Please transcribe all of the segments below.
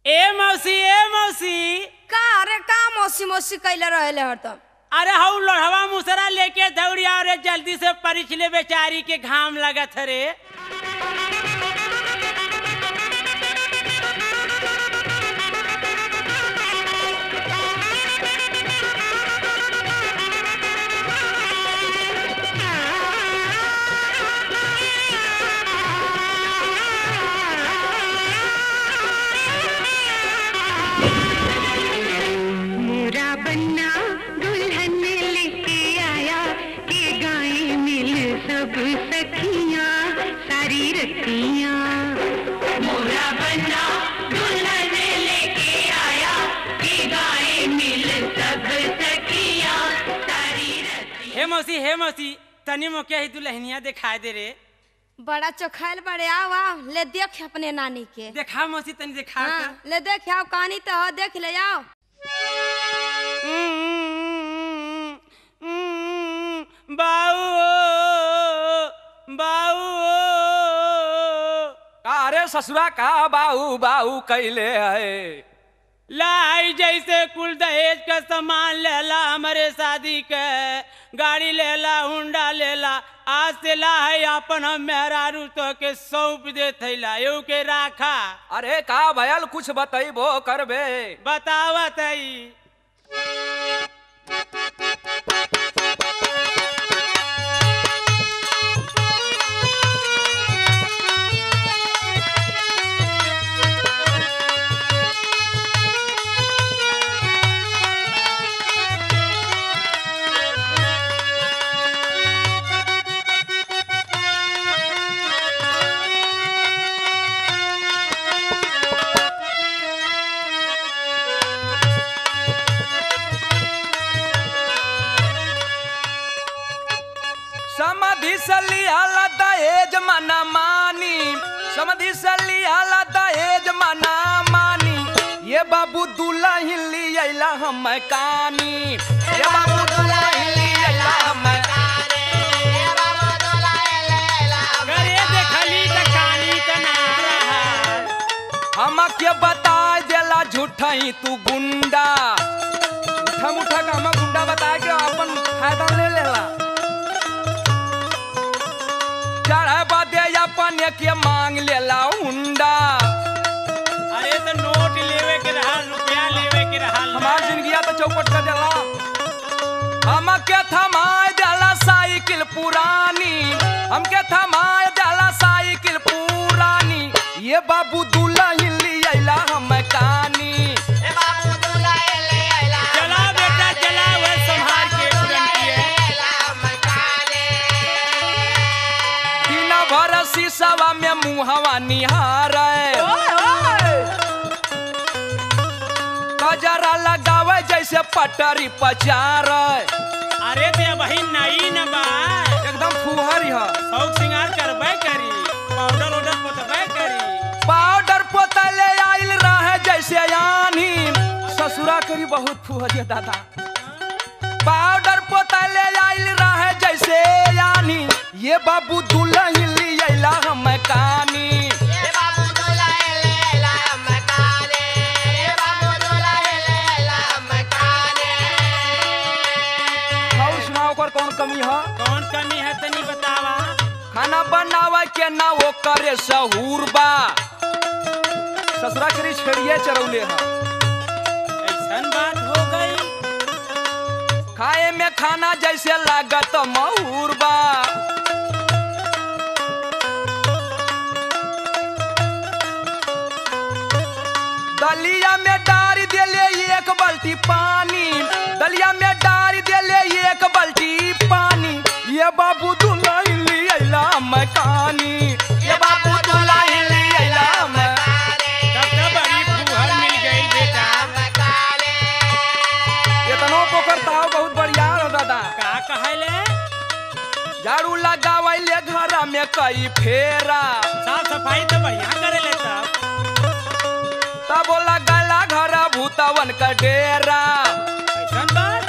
ए मौसी ए मौसी का अरे का मौसी मौसी कैले रहले हरदम अरे हऊ लोढ़वा मुसरा लेके दौड़िया रे जल्दी से परिछ ले बेचारी के घाम लगत रे मोरा बन्ना दुल्हन लेके आया के गाए मिल सब सखियां सारी रतियां मोरा बन्ना दुल्हन लेके आया के गाए मिल सब सखियां सारी रतियां हे मौसी हे मौसी तनी मोके ही दुल्हनिया दिखाई दे रे बड़ा चोखाइल बड़े आओ आओ ले देख अपने नानी के देखा मौसी तनी दिखा हाँ, ले देख आओ कहानी तो हो देख ले आओ बाऊ बाऊ का रे ससुरा का बाऊ बाऊ कैले है लाई जैसे कुल दहेज का सामान लेला हमारे शादी के गाड़ी लेला हुंडा लेला आज से ला है अपन हम मेहरारू तो के सौंप दे थैला यू के राखा अरे का भयल कुछ बतैबो करबे बतावत हई समधि सलियाला दहेज मना मानी समधि सलियाला दहेज मना मानी ये बाबू दुल्हन लियला हम कानी ये बाबू दुल्हन लियला हम करे देखली त कानी त ना रहा हम के बता देला झूठई तू गुंडा उठा मुठा का हम गुंडा बता के अपन फायदा ले लेला चढ़े बदे अपन के मांग लेला हुंडा अरे तो नोट लेवे के रहा रुपया लेवे के रहा हमार जिंदगिया तो चौपट कर देला हम के थमाए देला साइकिल पुरानी हम के थमाए देला साइकिल पुरानी ये बाबू दुल्हन लियला हम कानी चला बेटा चला वह संभाल के पुरनकी दिन भर शीशवा में मुहवा निहारे कजरा लगावे जैसे पटरी पचार अरे ते वही नई न बा एकदम फुहरी है शौक सिंगार करबे करी पाउडर ओडर पोतबे करी पाउडर पोतले आइल रहे जैसे यानी ससुरा करी बहुत फुहरी है दादा पाउडर पोतले आइल रहे जैसे यानी ये बाबू दुल्हन लियला हम कानी और सुनाओ ओकर कौन कमी है कौन कमी है तनी बतावा खाना बनावे के ना वो करे सहूर बा ससुरा करी छेड़िए चरौले है ऐसन बात हो गई खाए में खाना जैसे लागत महूर बा दलिया में डार देले एक बाल्टी पानी दलिया में डार देले एक बाल्टी पानी ये बाबू दुल्हन लियला मकानी ये बाबू दुल्हन लियला मकानी तब तो बड़ी फूहर मिल गई बेटा इतनो पोखरता बहुत बढ़िया हो दादा का कहले झाड़ू लगावले घर में कई फेरा साफ सफाई तो बढ़िया करे ले सब तब लगला घर भूतवन का डेरा ऐसन बात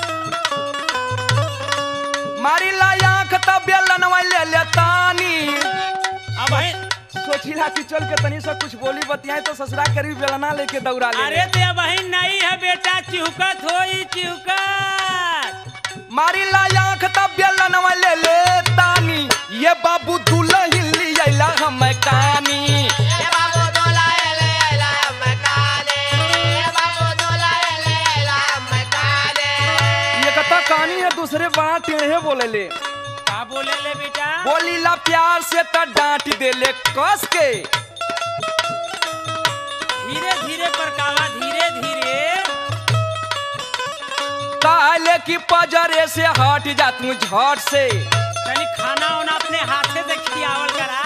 मारी ला आंख तब बेलनवा ले ले तानी अब है सोचिला कि चल के तनी सा कुछ बोली बतियाए तो ससुरा करी बेलना लेके दौड़ा ले अरे ते बहन नहीं है बेटा चिहुकत होई चिहुकत मारी ला आंख तब बेलनवा ले ले तानी ये बाबू दुल्हन ली आइला हम कानी ये कता कहानी है दूसरे बड़ा टेढ़े बोले ले का बोले ले बेटा बोली ला प्यार से त डांट दे ले कस के धीरे धीरे परकावा धीरे धीरे काले की पजरे से हट जा तू झट से तनी खाना उना अपने हाथे से खियावल करा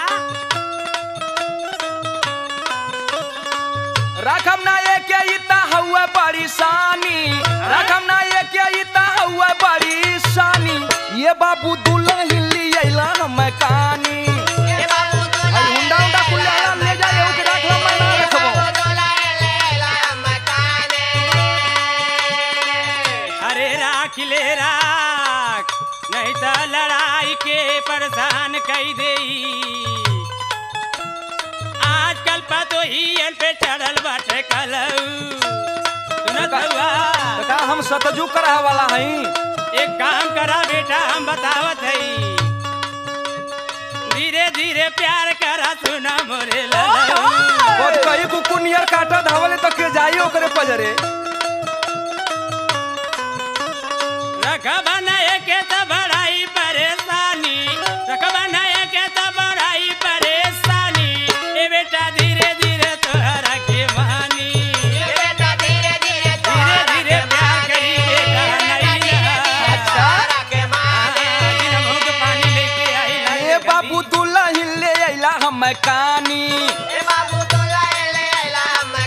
रखम ना एक इता हुआ बड़ी शानी रखम ना एक इता हुआ बड़ी शानी ये बाबू दुल्हन ली आइला हम कानी अरे हुंडा हुंडा कुल आला ले जा ये के रख मैं ना रखबो अरे राख ले राख नहीं तो लड़ाई के परेशान कई दे आजकल पतो ही इन पे चढ़ल बाटे कलऊ सुनत हुआ तो का हम सतजू करह वाला हई एक काम करा बेटा हम बतावत हई धीरे धीरे प्यार करा सुना मोरे ललऊ बहुत कई कुकु नियर काटा धावले तो के जाई ओकरे पजरे रख बनाए के तो बड़ाई परेशानी रख बनाए के तो बड़ाई परेशानी ए बेटा धीरे धीरे तोहरा के मानी धीरे धीरे प्यार करी बेटा नहीं अच्छा दिन मुंह के पानी लेके आई ला ए बाबू दुल्हन ले आइला हम कानी ए बाबू दुल्हन ले आइला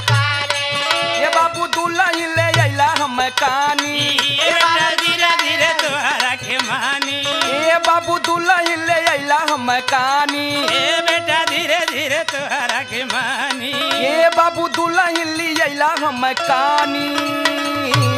हम कानी ए बेटा धीरे धीरे तोहरा के मानी ए बाबू दुल्हन ले आइला हम कानी ए बेटा धीरे धीरे तोहरा के मानी ए बाबू दुल्हन ले आइला हम कानी